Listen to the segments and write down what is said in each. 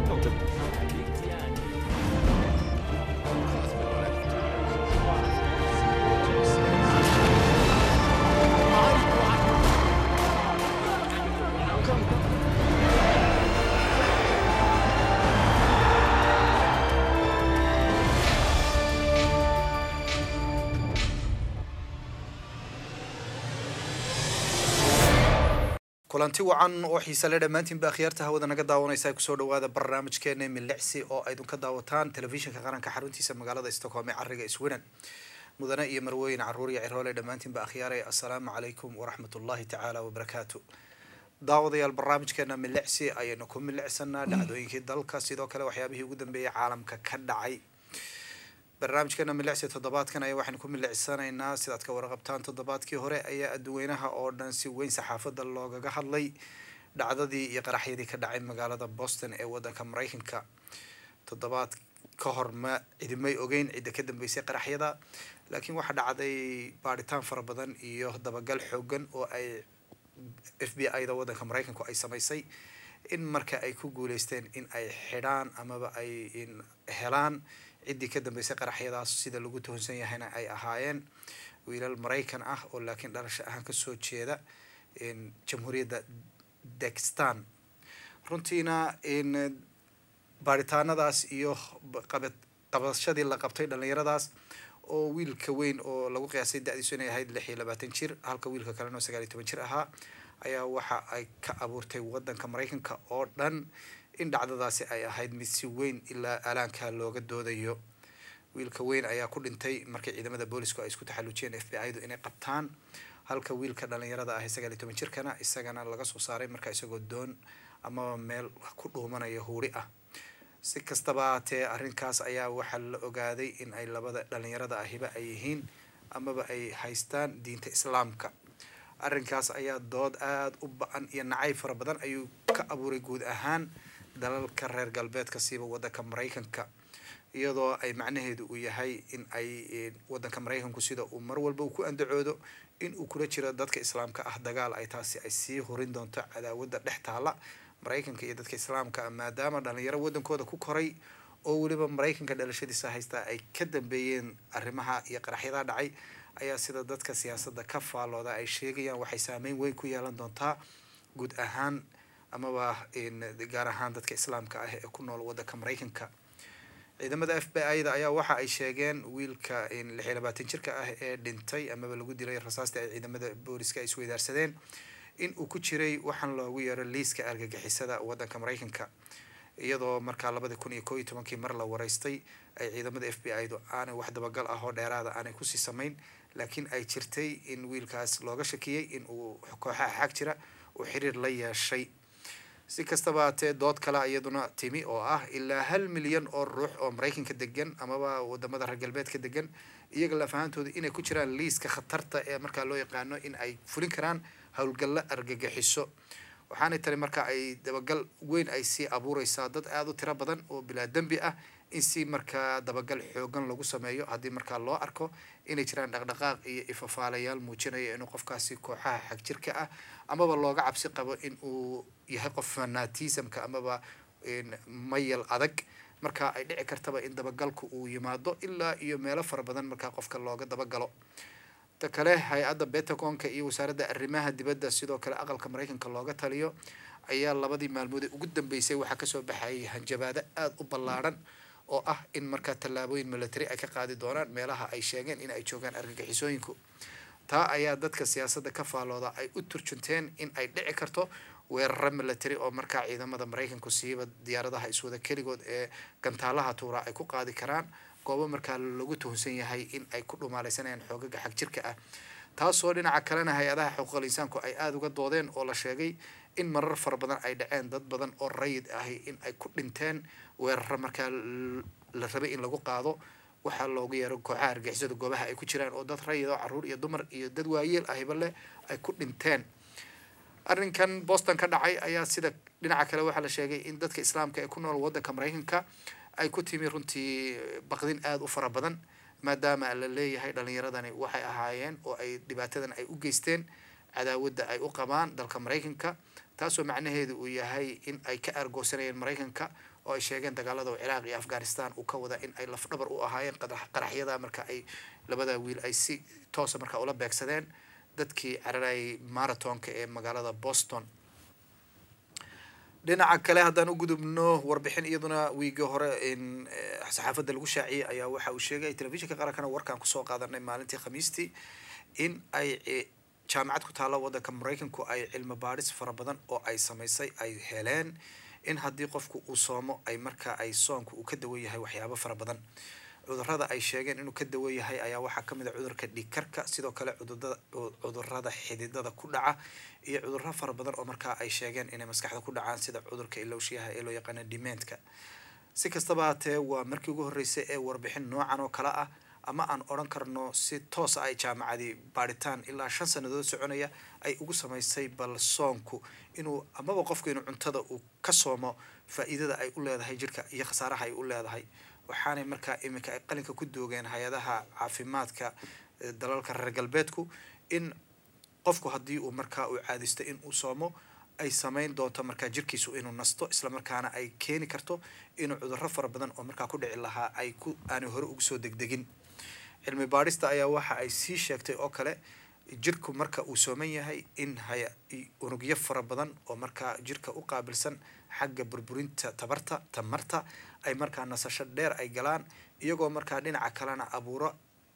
kulanti wacan oo xiise le dhammaantiinba akhyaarta hawada naga daawanaysa kusoo dhawaada barnaamijkeena milicsi oo aydun ka daawataan telefishinka qaranka xaruntiisa magaalada stockholm ee cariga sweden mudane iyo marwooyin caruur iyo ciroole dhammaantiinba akhyaare assalaamu calaykum waraxmat ullahi tacaala wabarakaatu daawadayaal barnaamijkeena milicsi ayaynu ku milicsanaa dhacdooyinkii dalka sidoo kale waxyaabihii ugu dambeeyay caalamka ka dhacay barnaamijkeena milicsi toddobaadkan ayaa waxaynu ku milicsanaynaa sidaad ka warqabtaan toddobaadkii hore ayaa adduweynaha oo dhan si weyn saxaafadda loogaga hadlay dhacdadii iyo qaraxyadii ka dhacay magaalada boston ee wadanka mareykanka toddobaad ka hor ma cidimay ogeyn cidda ka dambeysay qaraxyada laakiin waxaa dhacday baadhitaan fara badan iyo dabagal xoogan oo ay f b i da wadanka mareykanku ay samaysay in marka ay ku guuleysteen in ay xidhaan amaba ay helaan ciddii ka dambeysay qaraxyadaas sida lagu tuhunsan yahayna ay ahaayeen wiilal maraykan ah oo laakiin dhalasho ahaan kasoo jeeda jamhuuriyadda dakistan runtiina baaritaanadaas iyo qabashadii la qabtay dhalinyaradaas oo wiilka weyn oo lagu qiyaasay da-diisu inay ahayd lix iyo labaatan jir halka wiilka kalena oo sagaal iyo toban jir ahaa ayaa waxa ay ka abuurtay wadanka maraykanka oo dhan in dhacdadaasi ay ahayd mid si weyn ilaa alaanka looga doodayo wiilka weyn ayaa ku dhintay markii ciidamada boolisku ay isku taxallujiyeen f b i du inay qabtaan halka wiilka dhalinyarada ah sagaal iyo toban jirkana isagana laga soo saaray marka isagoo doon amaba meel ku dhuumanaya huuri ah si kastaba haatee arrinkaas ayaa waxaa la ogaaday in ay labada dhalinyarada ahiba ay yihiin amaba ay haystaan diinta islaamka arrinkaas ayaa dood aada u ba-an iyo nacay fara badan ayuu ka abuuray guud ahaan dalalka reer galbeedka siiba wadanka maraykanka iyadoo ay macnaheedu uu yahay in ay wadanka maraykanku sida uu mar walba uu ku andacoodo in uu kula jiro dadka islaamka ah dagaal ay taasi ay sii horin doonto cadaawadda dhex taala maraykanka iyo dadka islaamka ah maadaama dhalinyaro wadankooda ku koray oo weliba maraykanka dhalashadiisa haystaa ay ka dambeeyeen arrimaha iyo qaraxyadaa dhacay ayaa sida dadka siyaasadda ka faalooda ay sheegayaan waxay saameyn weyn ku yeelan doontaa guud ahaan amaba gaar ahaan dadka islaamka ah ee ku nool wadanka maraykanka ciidamada f b i da ayaa waxa ay sheegeen wiilka lix iyo labaatan jirka ah ee dhintay amaba lagu dilay rasaastii ay ciidamada booliska ay isweydaarsadeen in uu ku jiray waxaan loogu yeero liiska argagixisada wadanka maraykanka iyadoo markaa labadi kun iyo koo iyo tobankii mar la wareystay ay ciidamada f b i du aanay wax dabagal ah oo dheeraada aanay kusii samayn laakiin ay jirtay in wiilkaas looga shakiyey in uu kooxaha xag jira uu xiriir la yeeshay si kastaba haatee dood kale iyaduna timi oo ah ilaa hal milyan oo ruux oo maraykanka degan amaba wadamada reer galbeedka degan iyaga lafahantooda inay ku jiraan liiska khatarta ee markaa loo yaqaano in ay fulin karaan howlgallo argagixiso waxaanay tani marka ay dabagal weyn ay sii abuureysaa dad aada u tiro badan oo bilaa dembi ah in si markaa dabagal xoogan lagu sameeyo haddii markaa loo arko inay jiraan dhaqdhaqaaq iyo ifafaalayaal muujinaya inuu qofkaasi kooxaha xagjirka ah amaba looga cabsi qabo in uu yahay qof fanatismka amaba mayal adag marka ay dhici kartaba in dabagalku uu yimaado ilaa iyo meelo fara badan markaa qofka looga dabagalo ta kale hay-adda betaconka iyo wasaaradda arrimaha dibadda sidoo kale aqalka maraykanka looga taliyo ayaa labadii maalmood ee ugu dambeysay waxaa kasoo baxayay hanjabaado aada u ballaadhan oo ah in markaa tallaabooyin military ay ka qaadi doonaan meelaha ay sheegeen in ay joogaan argagixisooyinku taa ayaa dadka siyaasadda ka faalooda ay u turjunteen in ay dhici karto weeraro military oo markaa ciidamada maraykanku siiba diyaaradaha iswada keligood ee gantaalaha tuura ay ku qaadi karaan goobo markaa lagu tuhunsan yahay in ay ku dhumaaleysanayaan xoogaga xag jirka ah taasoo dhinaca kalena hay-adaha xuquuqal insaanku ay aada uga doodeen oo la sheegay in marar fara badan ay dhaceen dad badan oo rayid ahi in ay ku dhinteen weeraro markaa la rabay in lagu qaado waxaa loogu yeero kooxaha argixisada goobaha ay ku jiraan oo dad rayid oo caruur iyo dumar iyo dad waayeel ahiba leh ay ku dhinteen arrinkan boston ka dhacay ayaa sida dhinaca kale waxaa la sheegay in dadka islaamka ee ku nool wadanka maraykanka ay ku timi runtii baqdin aada u fara badan maadaama la leeyahay dhalinyaradani waxay ahaayeen oo ay dhibaatadan ay u geysteen cadaawadda ay u qabaan dalka maraykanka taasoo macnaheedu uu yahay in ay ka aargoosanayeen maraykanka oo ay sheegeen dagaalada ciraaq iyo afghanistan uu ka wada in ay lafdhabar u ahaayeen qaraxyada marka ay labada wiil ay si toosa marka ula beegsadeen dadkii cararayay marathonka ee magaalada boston dhinaca kale haddaan u gudubno warbixin iyaduna wiigi hore in saxaafadda lagu shaaciyey ayaa waxa uu sheegay telefishinka qarankana warkaan kusoo qaadanay maalintii khamiistii in ay jaamacad ku taalla waddanka maraykanku ay cilmi baadhis fara badan oo ay samaysay ay heleen in haddii qofku uu soomo ay marka ay soonku uu ka dawan yahay waxyaabo fara badan cudurada ay sheegeen inuu ka dawan yahay ayaa waxaa kamid a cudurka dhiigkarka sidoo kale cudurada xididada ku dhaca iyo cuduro fara badan oo markaa ay sheegeen inay maskaxda ku dhacaan sida cudurka ilowshiyaha ee loo yaqaana dimentka si kastaba hatee waa markii ugu horreysay ee warbixin noocan oo kale ah ama aan odhan karno si toosa ay jaamacadii baadhitaan ilaa shan sanadood soconaya ay ugu samaysay bal soonku inuu amaba qofku inuu cuntada uu ka soomo faa-iidada ay u leedahay jirka iyo khasaaraha ay u leedahay waxaanay markaa iminka ay qalinka ku doogeen hay-adaha caafimaadka dalalka reer galbeedku in qofku haddii uu markaa uu caadisto in uu soomo ay sameyn doonto markaa jirkiisu inuu nasto islamarkaana ay keeni karto inuu cudurro fara badan oo markaa ku dhici lahaa ay ku aanay hore ugu soo degdegin cilmi baadhista ayaa waxa ay sii sheegtay oo kale jirku marka uu sooman yahay in hay unugyo fara badan oo markaa jirka u qaabilsan xagga burburinta tabarta tamarta ay markaa nasasho dheer ay galaan iyagoo markaa dhinaca kalena abuuro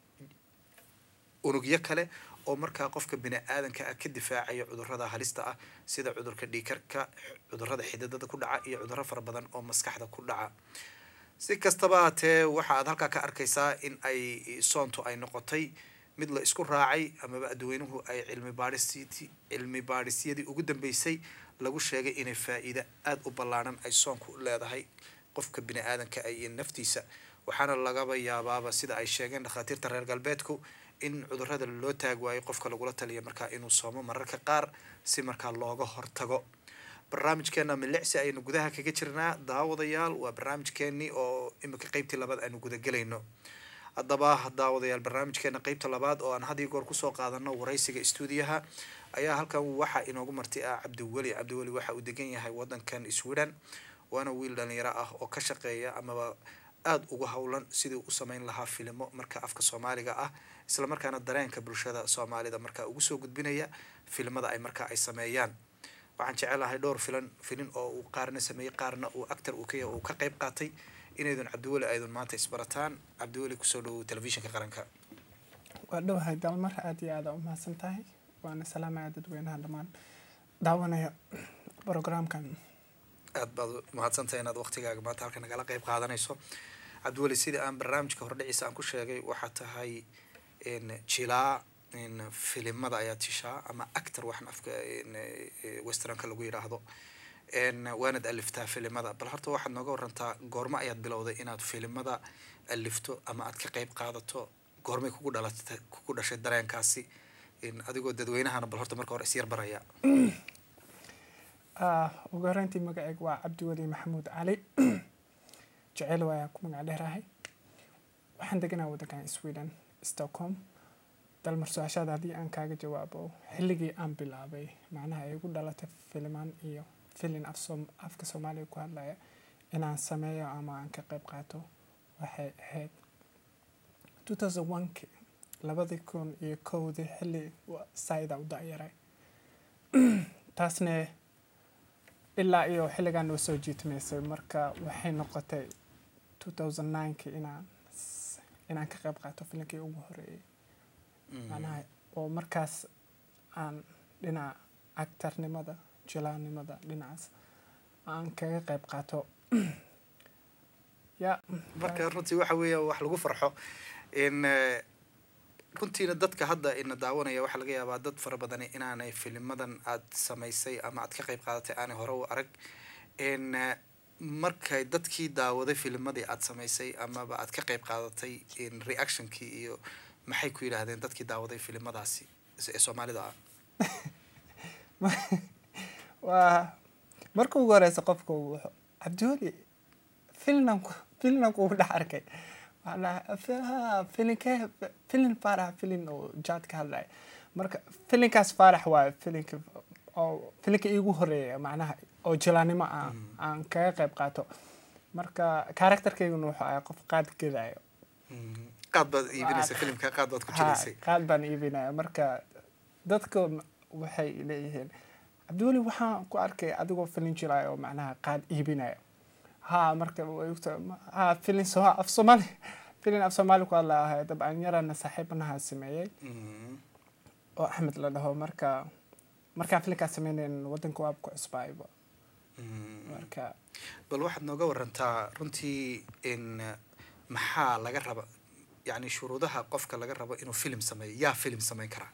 unugyo kale oo markaa qofka bini aadanka ah ka difaacaya cudurada halista ah sida cudurka dhiikarka cudurada xididada ku dhaca iyo cuduro fara badan oo maskaxda ku dhaca si kastaba hatee waxa aad halkaa ka arkaysaa in ay soontu ay noqotay mid la isku raacay amaba adweynuhu ay cilmi baadhis cilmi baadhisyadii ugu dambeysay lagu sheegay inay faa-iida aada u ballaaran ay soonku leedahay qofka bini aadanka iyo naftiisa waxaana lagaba yaabaaba sida ay sheegeen dhakhaatiirta reer galbeedku in cudurada loo taag waayo qofka lagula taliya markaa inuu soomo mararka qaar si markaa looga hortago barnaamijkeena milicsi ayaynu gudaha kaga jirnaa daawadayaal waa barnaamijkeenii oo imika qeybtii labaad aynu gudagelayno haddaba daawadayaal barnaamijkeena qeybta labaad oo aan had iyo goor kusoo qaadano waraysiga stuudiyaha ayaa halkan waxaa inoogu marti ah cabdiweli cabdiweli waxa uu degan yahay wadankan sweden waana wiil dhalinyaro ah oo ka shaqeeya amaba aada ugu howlan sidii u sameyn lahaa filimo marka afka soomaaliga ah islamarkaana dareenka bulshada soomaalida markaa ugu soo gudbinaya filimada ay markaa ay sameeyaan waxaan jecelahay dhowr filan filin oo uu qaarna sameeyey qaarna uu actor uu ka uu ka qayb qaatay inaydun cabdiweli aydun maanta isbarataan cabdiweli kusoo dhawow telefishinka qaranka waa dhowahay dalmar aada iyo aada umahadsan tahay waana salaamaya dadweynaha dhammaan daawanaya programkan aada baad umahadsantahay inaad waqtigaaga maanta halka nagala qeyb qaadanayso cabdiweli sidii aan barnaamijka hordhiciisa aan ku sheegay waxaa tahay jilaa filimada ayaa tishaa ama actor waxaan afka westernka lagu yidhaahdo waanad aliftaa filimada bal horta waxaad nooga warantaa goormo ayaad bilowday inaad filimada alifto ama aad ka qeyb qaadato goormay kugu dhalatay kugu dhashay dareenkaasi adigoo dadweynahana bal horta marka hore isyar baraya ugu horeyntii magaceyga waa cabdiweli maxamuud cali jecel waayaan ku magac dheerahay waxaan deganaa wadankan sweden stockholm dalmar su-aashaada haddii aan kaaga jawaabo xilligii aan bilaabay macnaha ay igu dhalatay filimaan iyo filin afka soomaaliya ku hadlaya inaan sameeyo ama aan ka qeyb qaato waxay ahayd two thousand oneki labadii kun iyo kowdii xilli saida u da-yaray taasne ilaa iyo xilligaan noo soo jiitmaysay marka waxay noqotay two thousand nineki inaan inaan ka qeyb qaato filinkii ugu horeeyay macnaha oo markaas aan dhinaca actarnimada jilaannimada dhinacaas aan kaga qeyb qaato ya marka runtii waxa weeya wax lagu farxo in runtiina dadka hadda ina daawanaya waxaa laga yaabaa dad fara badani inaanay filimadan aad samaysay ama aad ka qeyb qaadatay aanay hore u arag n markay dadkii daawaday filimadii aad samaysay amaba aad ka qeyb qaadatay reactionkii iyo maxay ku yidhaahdeen dadkii daawaday filimadaasi ee soomaalida ah waa marka ugu horeysa qofka wuxuu cabdiweli filnan filnan kugu dhex arkay filinkee filin faarax filin oo jaad ka hadlaya marka filinkaas faarax waayo filinka oo filinka iigu horeeya macnaha oo jilaanimo ah aan kaga qayb qaato marka karakterkayguna wuxuu ahaa qof qaad gedaayo Mm. qaad baad iibinaysa filimka qaad baad ku jilaysay Ha, qaad baan iibinaya marka dadka m- waxay leeyihiin cabdiweli waxaan ku arkay adigoo filin jilaayo oo macnaha qaad iibinayo ha marka way ogtahay, ma- ha filin so af soomaali filin af soomaali ku hadla ahay dabcan yarana saaxiibanaha sameeyey Mm. oo axmed la dhaho marka markaan filinkaas sameynayn wadanka waab ku cusbaayba Mm. marka bal waxaad nooga warantaa runtii in maxaa laga raba yacni shuruudaha qofka laga rabo inuu film sameeyo yaa film samayn karaa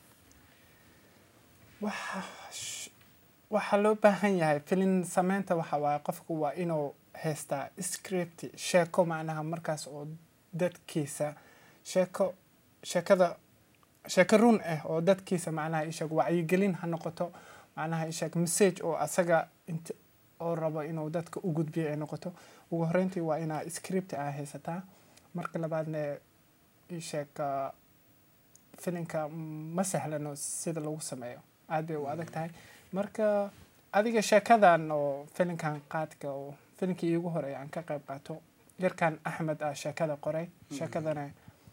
waxa sh- waxaa loo baahan yahay filin sameynta waxa waaye qofku waa inuu haystaa script sheeko macnaha markaas oo dadkiisa sheeko sheekada sheeko run ah oo dadkiisa macnaha isheeg wacyigelin ha noqoto macnaha isheeg message oo asaga int oo rabo inuu dadka u gudbiyo ay noqoto ugu horreyntii waa inaa script aa haysataa marka labaadna isheeg ah, filinka ma sahlano sida lagu sameeyo aad bay u adag tahay marka adiga sheekadan oo filinkan qaadka oo filinkii iigu horeeya aan ka qayb qaato yarkan axmed ah sheekada qoray sheekadana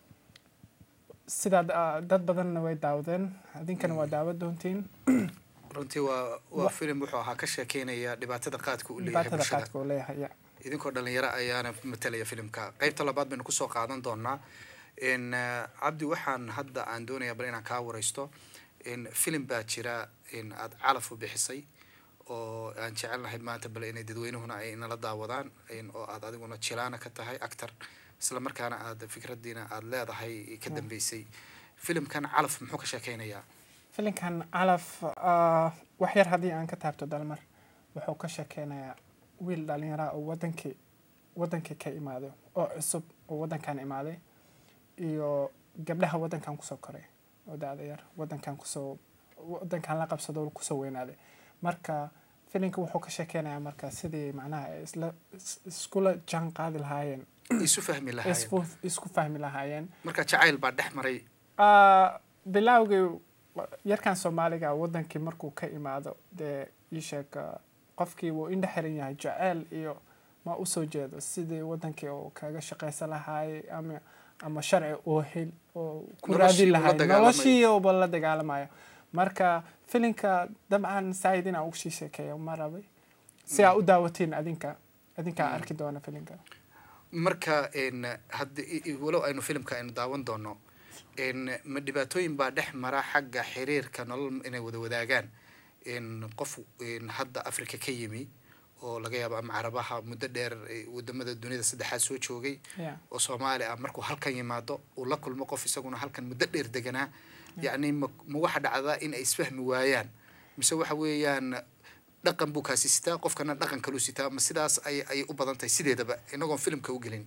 sidaa ah, dad badanna way daawadeen idinkana waa daawad doontiin runtii waa waa film wuxuu ahaa ka sheekeynaya dhibaatada qaadka uu leeyahay dhibaatada bulshada qaadka uu leeyahay ya. idinkoo dhalinyaro ayaana matalaya filimka qaybta labaad baynu kusoo qaadan doonaa in eh, cabdi waxaan hadda aan doonayaa bal inaan kaa wareysto in filim baa jira in aad calaf u bixisay oo aan jecelnahay maanta bal inay dadweynuhuna ay nala daawadaan in oo aad adiguna jilaana ka tahay actor isla markaana aad fikradiina aad leedahay ka dambeysay filimkan calaf muxuu ka sheekeynayaa filinkan calaf ah, wax yar haddii aan ka taabto dalmar wuxuu ka sheekeynayaa wiil dhalinyara oo wadankii wadankii ka imaaday oo cusub oo wadankan imaaday iyo gabdhaha wadankan kusoo koray oo da-da yar wadankan kusoo wadankan la qabsado oo kusoo weynaaday marka filinka wuxuu ka sheekeynayaa marka sidii macnaha ay isla is- iskula jaan qaadi lahaayeen isu fahmi lahaayeen isku isku fahmi lahaayeen marka jacayl baa dhex maray Ah, bilowgii wa- yarkan soomaaliga wadankii markuu ka imaado dee ii sheeg ah, qofkii wuu indhe xiran yahay jaceyl iyo ma usoo jeedo sidii wadankii uu kaga shaqaysan lahaayay ama ama sharci oo hel oo ku Noloshii raadin uu la lahay dagaalamayo. noloshii uba la dagaalamayo marka filinka dabcan saaid inaan ugu sii sheekeeyo ma rabay si aa u daawatiin adinka adinkaa arki doona filinka marka n haddi walow aynu filimka aynu daawan doono n ma dhibaatooyin baa dhex mara xagga xiriirka nolol inay wada wadaagaan n qof n hadda africa ka yimi oo laga yaabo ama carabaha muddo dheer eh, wadamada duniyada saddexaad soo joogay Yeah. oo soomaali ah markuu halkan yimaado uu la kulmo qof isaguna halkan muddo dheer deganaa yacni ma ma waxa dhacdaa in ay isfahmi waayaan mise waxa weeyaan dhaqan buu kaasi sitaa qofkana dhaqan kaluu sitaa ma sidaas ay ay u badan tahay sideedaba inagoon filimka u gelin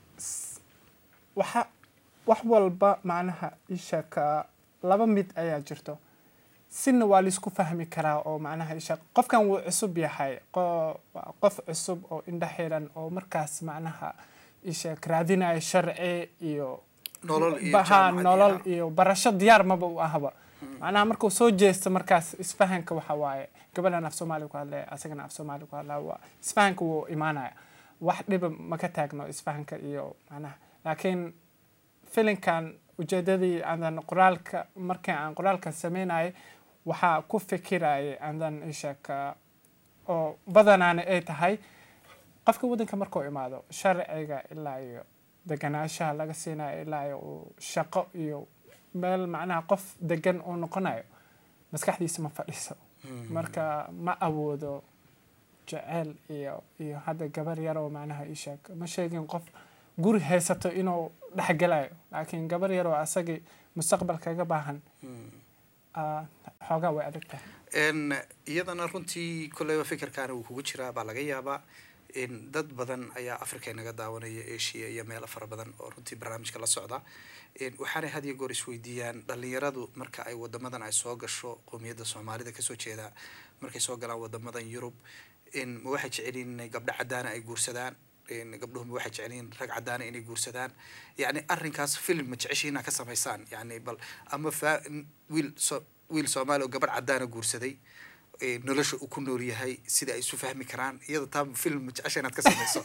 waxa wax walba macnaha isha ka laba mid ayaa jirto sina waa laisku fahmi karaa oo macnaha isha qofkan wuu cusub yahay qo- waa qof cusub oo indha xiran oo markaas macnaha isha raadinaya sharci iyo nolol iyo baha jaamacad iyo- nolol iyo barasho diyaar maba u ahba macnaha markuu soo jeesto markaas isfahanka waxa waaye gabadhan af soomaali ku hadlaya asagana af soomaali ku hadlaya waa isfahanka wuu imaanaya wax dhiba ma ka taagno isfahanka iyo macnaha laakiin filinkan ujeedadii aandan qoraalka markii aan qoraalkan sameynayay waxaa ku fikirayay aandan ishaka oo badanaana ay tahay qofka waddanka markuu imaado sharciga ilaa iyo deganaanshaha laga siinayo ilaa iyo uu shaqo iyo meel macnaha qof degan uu noqonayo maskaxdiisa ma fadhiso marka ma awoodo jeceyl iyo iyo hadda gabar yar oo macnaha ii sheeg ma sheegin qof guri haysato inuu dhexgelayo laakiin gabar yar oo asagii mustaqbal kaga baahan ah, xoogaa way adag tahay n iyadana runtii kolleyba fikirkaana wuu kugu jiraa baa laga yaabaa in dad badan ayaa africa inaga daawanaya asia iyo meelo fara badan oo runtii barnaamijka la socda n waxaanay had iyo goor isweydiiyaan dhalinyaradu marka ay wadamadan ay soo gasho qowmiyadda soomaalida kasoo jeeda markay soo galaan wadamadan yurub n ma waxay jecelyihin inay gabdho cadaana ay guursadaan n gabdhuhu ma waxay jecelyihin rag cadaana inay guursadaan yacni arrinkaas film ma jeceshiin inaad ka samaysaan yani bal ama fa wiil so wiil soomaali oo gabadh cadaana guursaday eh, nolosha uu ku nool yahay sida ay isu fahmi karaan iyada taa film jecesha inaad ka samayso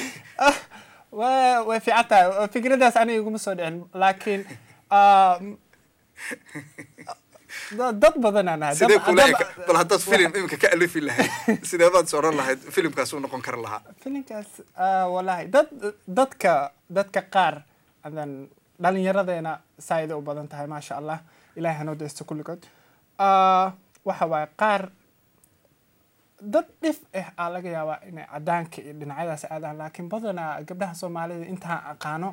wa way fiican tahay fikradaas aniga iguma soo dhicin laakiin ah, da- dad badanaan ahay sidee Dad- kula dad- eka bal haddaad film iminka ka alifi lahayd sidee baad is odhan lahayd filimkaas uu noqon kari lahaa filinkaas ah, wallahi dad dadka dadka qaar adan dhalinyaradeena saaida u badan tahay maasha allah ilahay hanoo daysto kulligood Ah, waxa waaye qaar dad dhif ah aa laga yaabaa inay cadaanka iyo dhinacyadaas aadaan laakiin badanaa gabdhaha soomaalida intaan aqaano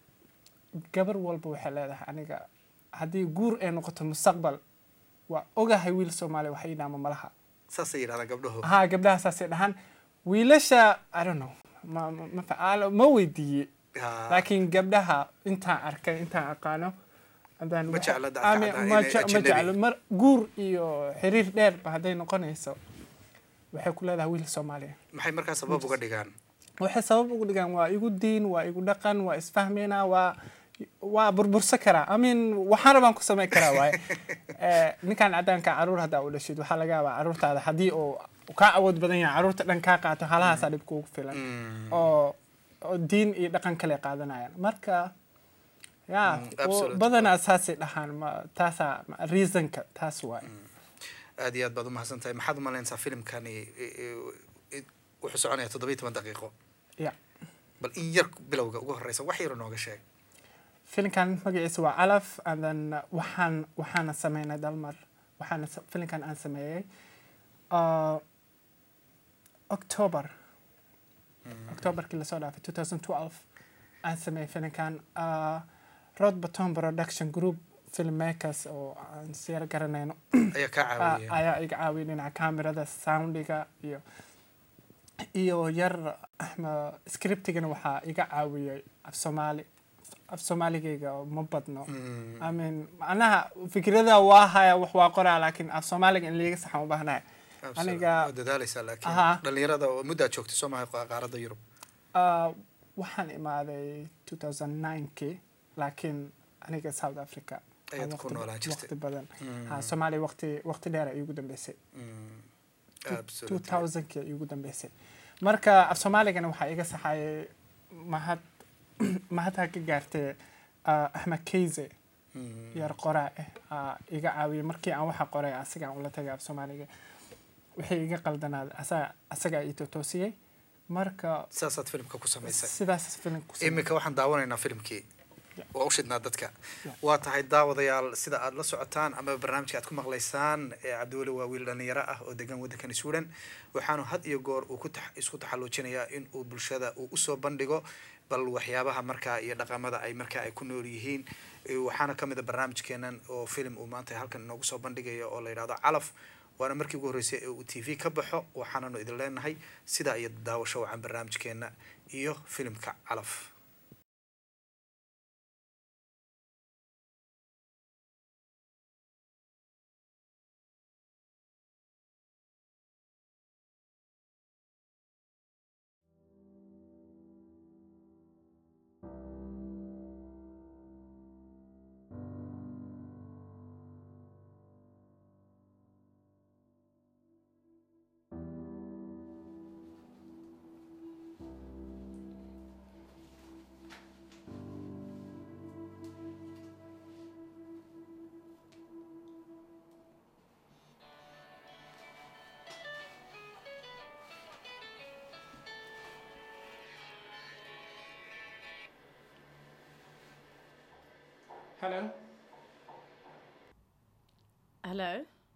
gabar walba waxay leedahay aniga haddii guur ay noqoto mustaqbal waa ogahay wiil soomaaliya wax iidhaama malaha saasay yidhahdaan gabdhahu haa gabdhaha saasay dhahaan wiilasha i don't know ma ma ma fa- ma weydiiye Ah, laakiin gabdhaha intaan arkay intaan aqaano haddaan Ma waxa- jecla dadka Aamin, cadaan ma inay je- ma ajnabi. jeclo mar guur iyo xiriir dheerba hadday noqonayso waxay ku leedahay wiil soomaaliya maxay markaa sabab uga dhigaan waxay sabab ugu dhigaan waa igu diin waa igu dhaqan waa isfahmeynaa waa waa burbursa karaa amin waxaana baan ku samayn karaa waaye Eh, ninkan cadaanka caruur haddaa u dhashid waxaa laga yaabaa caruurtaada haddii uu kaa awood badan yahay caruurta dhan kaa qaato halahaasaa dhib kuugu filan Mm. oo oo diin iyo dhaqan kale qaadanayaan marka ya Mm, oo absolute. badanaa saasay dhahaan ma taasaa ma- reasonka taas waaye aad iyo aad baad umahadsan tahay maxaad umalaynaysaa filimkani eh, eh, wuxuu soconaya toddobiyo toban daqiiqo ya bal in yar bilowga ugu horeysa wax yaro nooga sheeg filinkan magaciisa waa calaf and then uh, waxaan waxaana sameynay dalmar waxaana sa- filinkan aan sameeyey uh, october octoberkii lasoo dhaafay 2012 aan sameeyey filinkan uh, rod baton production group filmmakers oo aan siyar garanayno ayaa kaa a- caawiya ayaa iga caawiyay dhinaca kamerada soundiga iyo iyo yar axma scriptigana waxaa iga caawiyay af soomaali af soomaaligayga oo ma badno Mm. I mean macnaha fikrada waa haya wax waa qoraa laakiin af soomaaliga in liiga saxan u baahnahay Absolute. aniga- Waad dadaaleysaa laakiin Aha. dhalinyarada oo muddaad joogtay soo maha qaaradda yurub Uh, waxaan imaaday 2009kii laakiin aniga south africa aan Ayaad ku waqti- noolaan jirtay. waqti badan Mm. ha soomaaliya waqti waqti dheer ay igu dambeysay Mm. Two- Absolutely. 2000kii ay igu dambeysay marka af soomaaligana waxaa iga saxayay mahad mahadha ka gaartay uh, axmed keyze Mm. yar qoraa ah aa iga caawiyay markii aan waxa qoray asigaan ula tagay af soomaaliga wixii iga qaldanaaday asaga asagaa ii totoosiyey marka saasaad filimka ku samaysay sidaas filim ku sameeyay. iminka waxaan daawanaynaa filimkii waa u shidnaa dadka Yeah. waa tahay daawadayaal sida aad la socotaan ama barnaamijka aad ku maqlaysaan ee cabdiweli waa wiil dhalinyaro ah oo degan waddankani suudan waxaanu had iyo goor uu ku tax- isku taxalluujinayaa in uu bulshada uu usoo bandhigo bal waxyaabaha markaa iyo dhaqamada ay markaa ay ku nool yihiin Eh, waxaana ka mid a barnaamijkeenan oo filim uu maanta halkan inoogu soo bandhigayo oo la yidhahdo calaf waana markii ugu horreysay ee uu t v ka baxo waxaananu idin leenahay sidaa iyo daawasho wacan barnaamijkeena iyo filimka calaf hello Hello?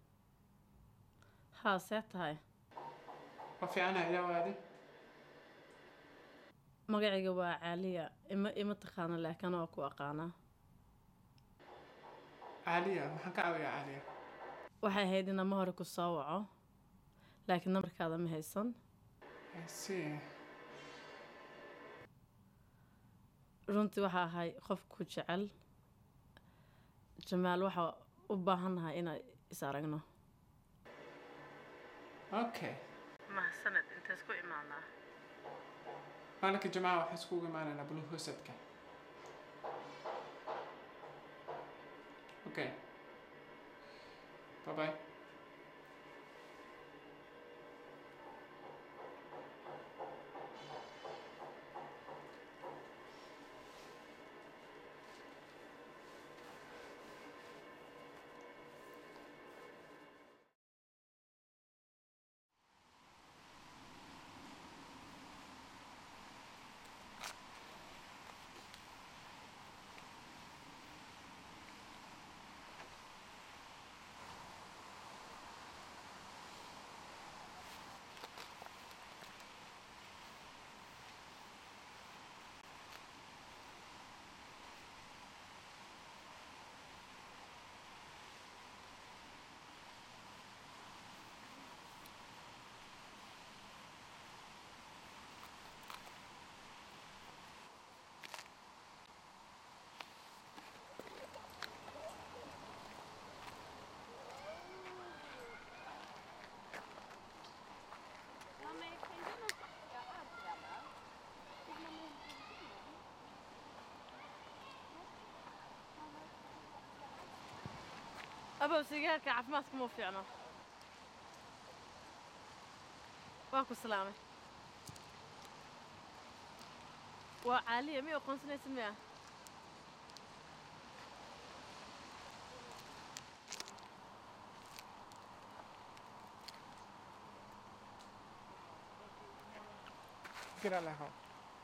Haa, see tahay? waa fiicana ilaa waadi Magacayga waa Caaliya. Ima ima taqaano laakiin waa ku aqaanaa. caaliya maxaan ka caawiyaa caaliya Waxay ahayd in ama hore ku soo waco. Laakiin nambarkaada ma haysan. si Runtii waxa ahay qof ku jecel. Jamaal waxa u baahannahay inaan is aragno. okay Mahsaned inta isku imaanaa. maalinka jimcaha waxaan iskugu imaanaynaa blue husadka okay bye bye abow sigaarka caafimaadka muu fiicno waa ku salaamay waa caaliya miy aqoonsanaysa miya Get out of the house.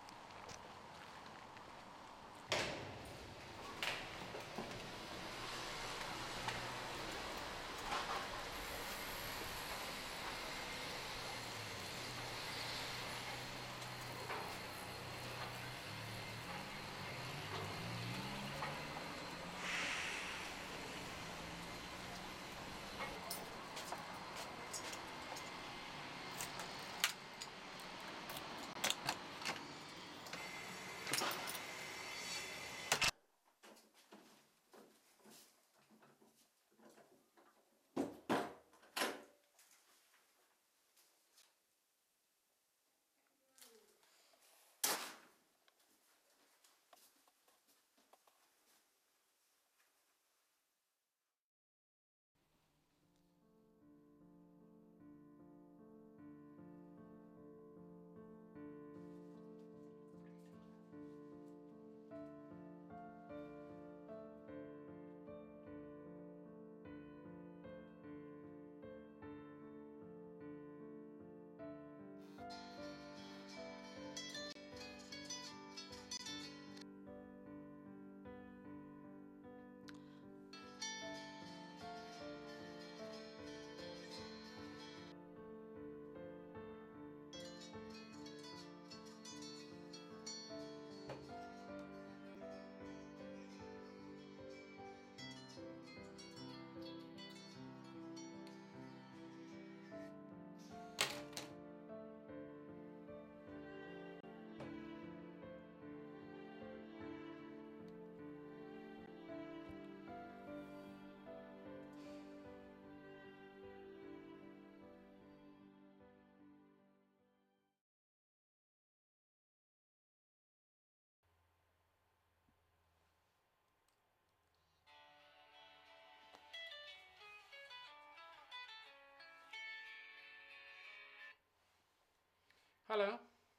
Hello.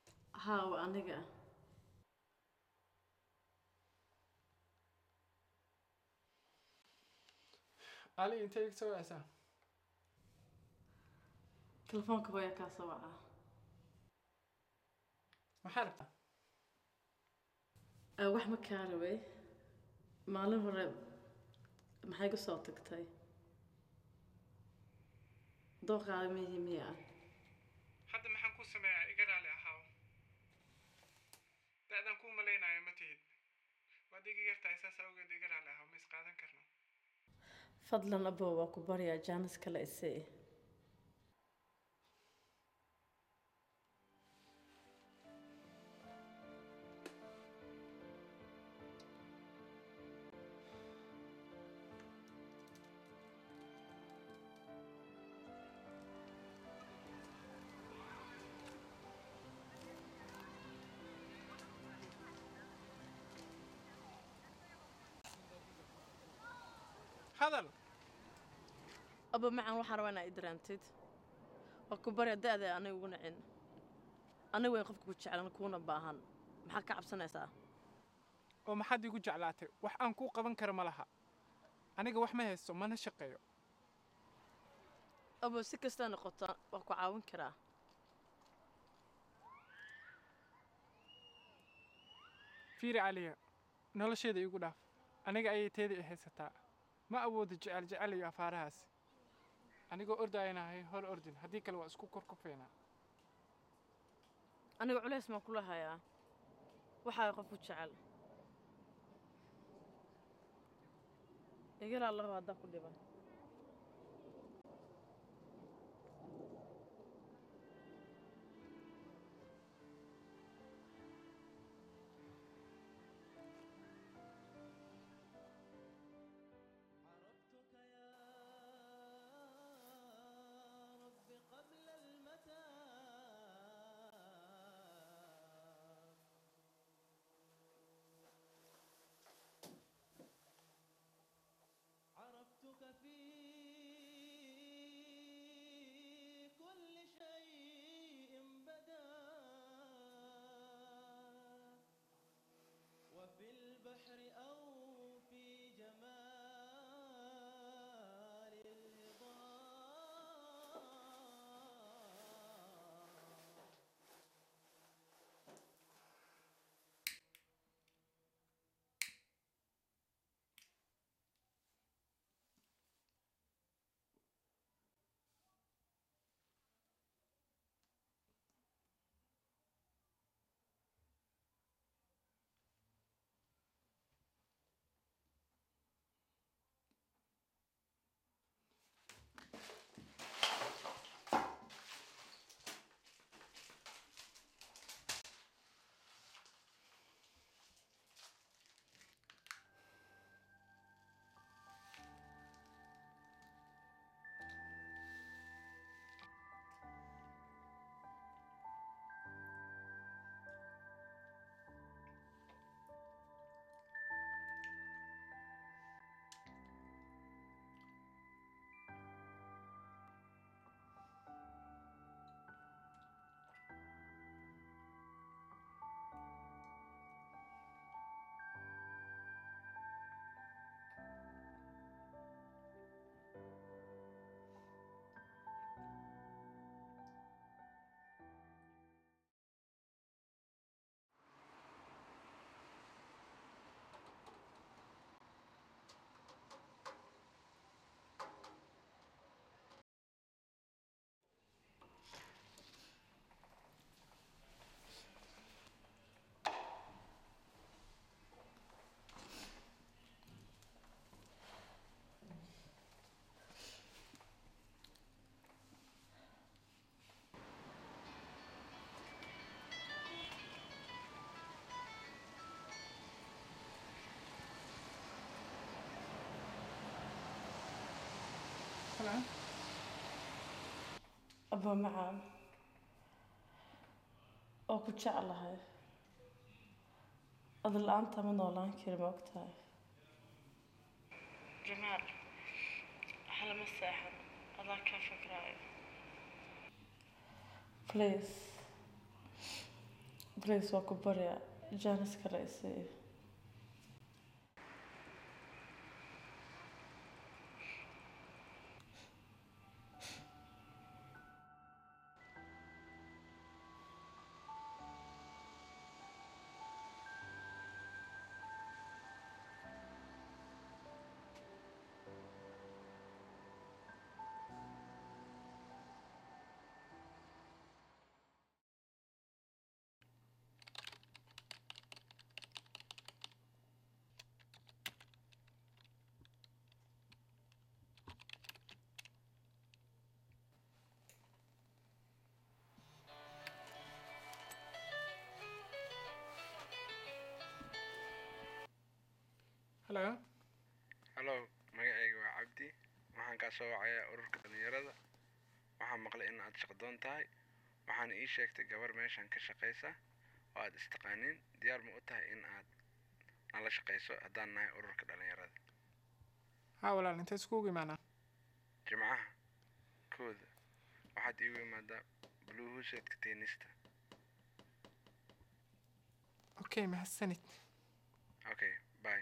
haa waa aniga Ali intee iga soo wacaysaa? telefoonka hooya kaa soo wacaa Maxaa rabtaa? Ee, wax ma kaa rabay maalin hore maxay ku soo tagtay dooqaada mihi miya Hadda maxaan kuu sameeyaa iga raali ahaaw. Da'dan kuu malaynayo ma tihid. Waad iga yartahay saas awgeed iga raali ahaaw ma is qaadan karno. fadlan abow waa ku baryaa jaanis kale isii Hadal. abo macan waxaan rabaa inaa idaraantid waa ku barya da-da aniga ugu nacin aniga wayn qofka ku jeclan kuuna baahan maxaa ka cabsanaysaa oo maxaad igu jeclaatay wax aan kuu qaban kara ma laha aniga wax ma haysto mana shaqeeyo abo si kastaa noqota waa ku caawin karaa fiiri caliya nolosheeda igu dhaaf aniga ayay teeda i haysataa ma awoodo jecel jecel iyo afaarahaas anigoo ordaynahay hor ordin haddii kale waa isku korkufeynaa aniga culays maan kula hayaa waxaa qof ku jecel igala allahu haddaa ku dhiban عرفتك يا رب قبل المتى عرفتك في جمال الهضاب Hello. aba macaan oo ku jeclahay ada la-aanta ma noolaan kari ma ogtahay jamaal waxlama seexan adaa kaa fikraayo please please waa ku barya jaanis kale isii Hello. hallo magacayga waa cabdi waxaan kaa soo wacayaa ururka dhalinyarada waxaan maqlay in aad shaqdoon tahay waxaana ii sheegtay gabar meeshan ka shaqaysa oo aad istaqaaniin diyaar ma u tahay in aad nala shaqayso haddaan nahay ururka dhalinyarada Haa walaal intee iskugu imaanaa? jimcaha kooda waxaad iigu imaadaa blue huseedka teenista Okay, mahadsanid. okay bye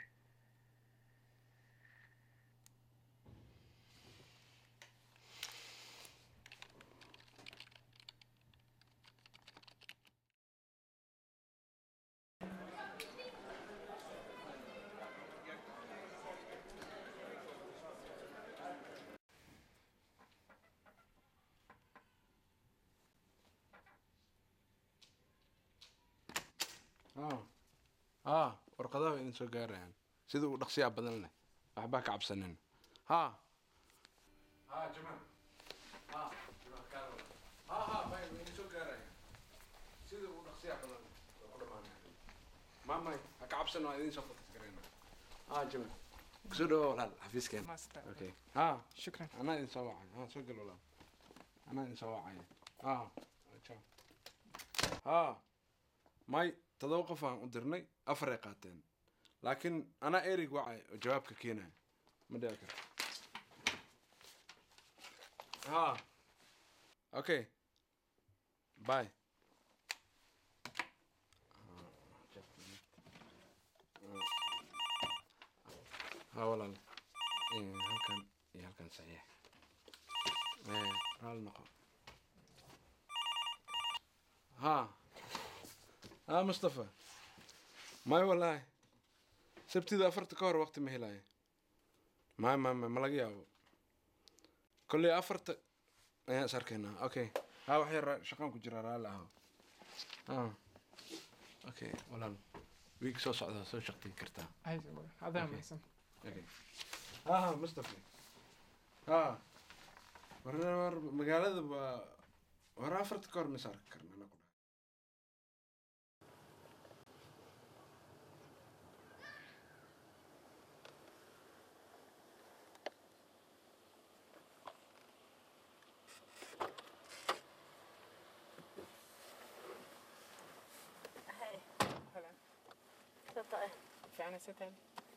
haa warqadaha waa idin soo gaarayaan sida uu dhaqsiyaa badan leh waxbaa ka cabsanin haa haa jamaal haa jamaal kaala haa haa bay waa idin soo gaarayaan sida uu dhaqsiyaa badan leh waa ku dhamaanaya maamay ha ka cabsan waa idin soo fokas garayna haa jamaal kusoo dhawa walaal xafiiskeena Master. okay haa Shukran. anaa idin soo wacay haa soo gal walaal anaa idin soo wacaya haa ciao haa may todoba qof aan u dirnay afaray qaateen laakiin anaa erig wacay oo jawaabka keenaya ma dhici karto haa okay bye ها walaal Eh, halkan iyo halkan saxiix Eh, raali noqo ها ها مصطفى ماي والله sabtida afarta ka hor waqti ma helaayo ma ma ma ma laga yaabo kolley afarta ayaan is arkaynaa okay ha wax yar shaqaan ku jira raalli aho ha okay walaal wiig soo socda soo shaqtayn kartaa Ay, adaa Okay. mahadsan. okay ha ha mustafa ha war war magaalada waa war afarta ka hor ma is arki karna anagu Fiicna siteen.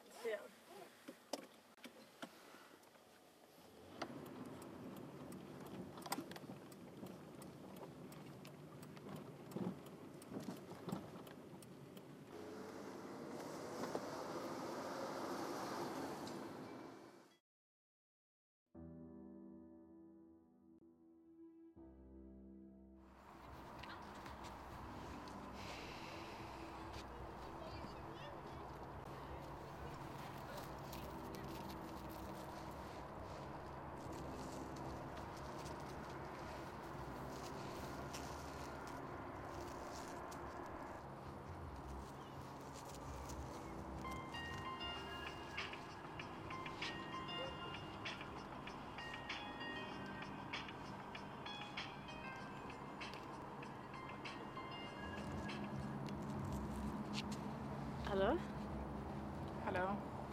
halo Hello.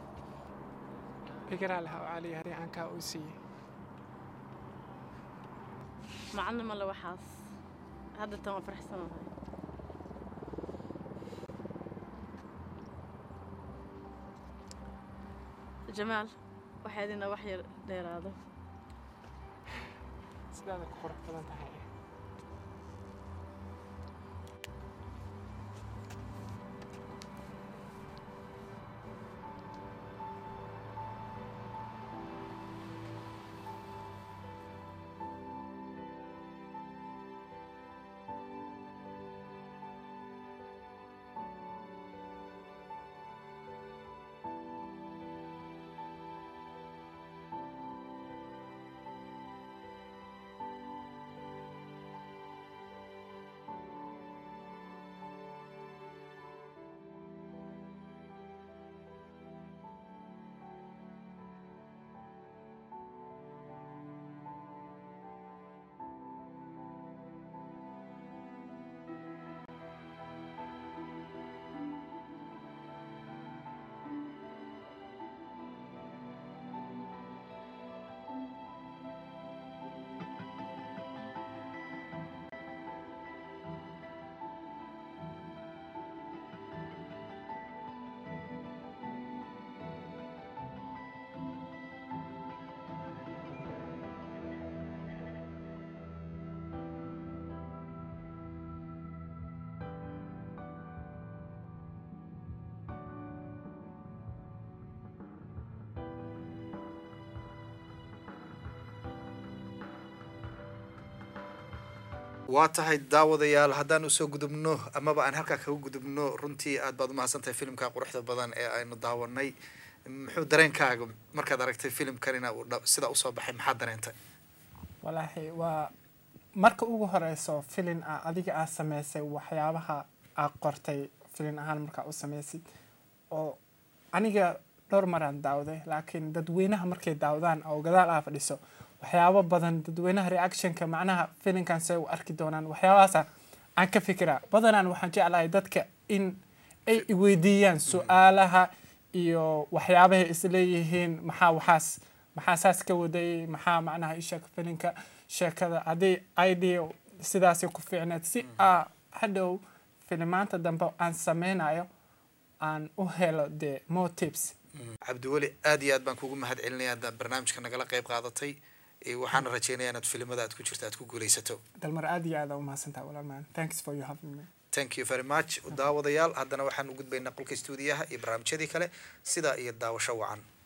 Igaraa lahaa oo cali hari aan kaa uu siiyey. macalin male waxaas hadda tan waa faraxsanahay jamaal waxaa idina wax yar dheeraado Sidaada ku qurux badan tahay. waa tahay daawadayaal haddaan usoo gudubno amaba aan halkaa kaga gudubno runtii aad baad umahadsantahay filimka quruxda badan ee aynu daawanay muxuu dareenkaaga markaad aragtay filimkanina uu dha- sidaa usoo baxay maxaad dareentay walaahi waa marka ugu horeyso filin a adiga aa sameysay waxyaabaha aa qortay filin ahaan markaa u sameysid oo aniga dhowr maraan daawday laakiin dadweynaha markay daawdaan oo gadaal aa fadhiso waxyaabo badan dadweynaha reactionka macnaha filinkan say u arki doonaan waxyaabahaasa aan ka fikiraa badanaan waxaan jeclahay dadka in ay iweydiiyaan su-aalaha iyo waxyaabahay isleeyihiin maxaa waxaas maxaa saas ka waday maxaa macnaha isha filinka sheekada haddii idea sidaasi ku fiicneed si aa hadhow filimaanta dambe aan sameynayo aan u helo de more tips cabdiweli aad iyo aad baan kugu mahad celinaya haddaad barnaamijka nagala qayb qaadatay Eh, waxaana rajeynaya inaad filimada aad ku jirto aad ku guuleysato dalmar aad iyo aad aa umahadsantaha walaalmaan thanks for you having me thank you very much daawadayaal haddana waxaan u gudbaynaa qolka stuudiyaha iyo barnaamijyadii kale sidaa iyo daawasho wacan